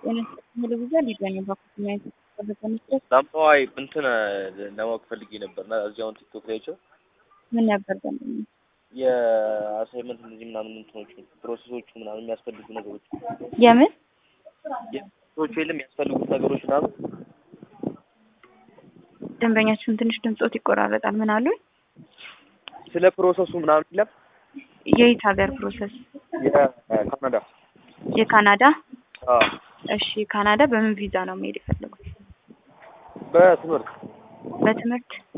ቴሌቪዥን ሊገኝ በኩል መስረት ሳምፓዋይ እንትን ለማወቅ ፈልጌ ነበር እና እዚያውን ቲክቶክ ላይ አይቼው ምን ነበር ደንበኛ የአሳይመንት እነዚህ ምናምን እንትኖቹ ፕሮሰሶቹ ምናምን የሚያስፈልጉ ነገሮች የምን ፕሮሰሶቹ የለም የሚያስፈልጉት ነገሮች ምናምን ደንበኛችሁን ትንሽ ድምፆት ይቆራረጣል። ምን አሉኝ? ስለ ፕሮሰሱ ምናምን የለም የየት ሀገር ፕሮሰስ? የካናዳ የካናዳ አዎ እሺ፣ ካናዳ በምን ቪዛ ነው መሄድ የፈለጉት? በትምህርት በትምህርት